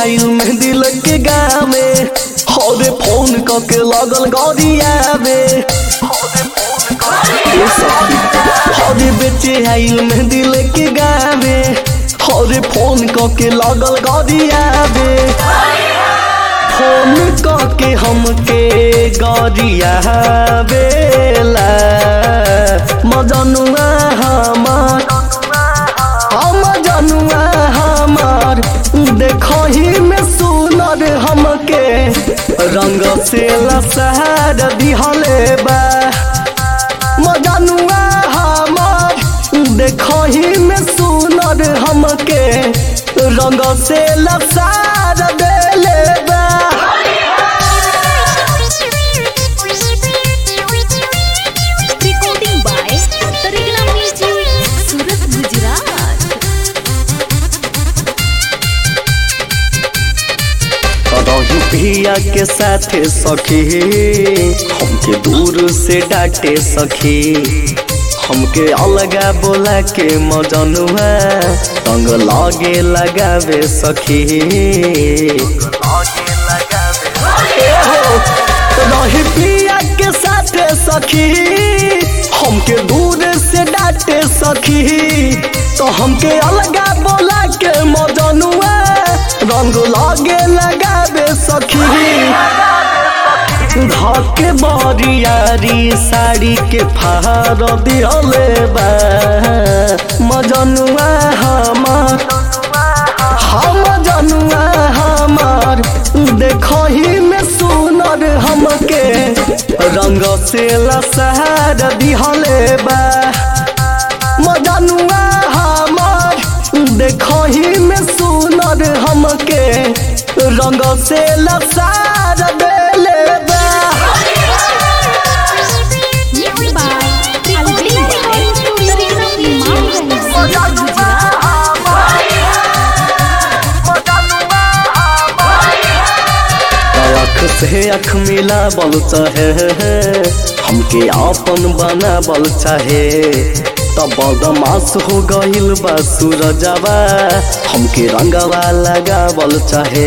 आइल मेहंदी लग के गावे हरे फोन कके लगल गरियावे ए सखी हरे बेचे आइल मेहंदी लग के गावे हरे फोन कके लगल गरियावे फोन कके हमके गरियावेला मजनुआ हमार हम जनुआ हमार देखही में सुनर हमके रंग से लसहर दिहले बा मजनुआ हमार देखही में सुनर हमके रंग से लसहर देले बा Recording by Tarigla Music, Surat, Gujarat. रही पिया के साथे सखी हमके दूर से डांटे सखी हमके अलगा बोला के मजनुआ रंग लागे लगावे सखी रही पिया के साथे सखी हमके दूर से डांटे सखी तो हमके अलगा बोला के मजनुआ रंग लागे लगावे सखी धके बरियारी साड़ी के फार दिहले बा मजनुआ हमार हम जनुआ हमार देखही में सुनर हमके रंग से लसहर दिहले बा मजनुआ हमार देखही में सुनर हमके रंग से लसहर देले बा Mixed by Alvin by Tarigla Music, Surat, Gujarat. अख से अख मिला बल चाहे हमके आपन बना बल चाहे तब बदमाश हो गइल बा सूरजवा हमके रंगवा लगावल चाहे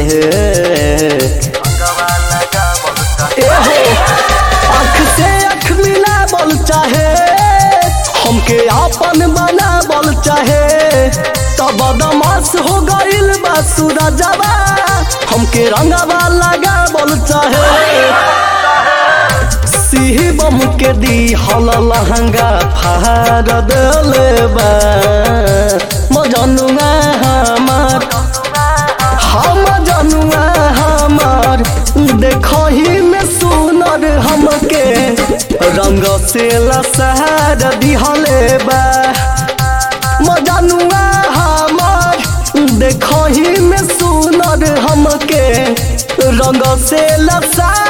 एहो अख से अख मिला बल चाहे हमके आपन बना बल चाहे तब बदमाश हो गइल बा सूरजवा हमके रंगवा लगावल चाहे शिवम के दी हल लहंगा फार देले बा मजनुआ हमार हम जनुआ हमार देखही में सुनर हमके रंग से लसहर दिहले बा मजनुआ हमार देखही में सुनर हमके रंग से लसहर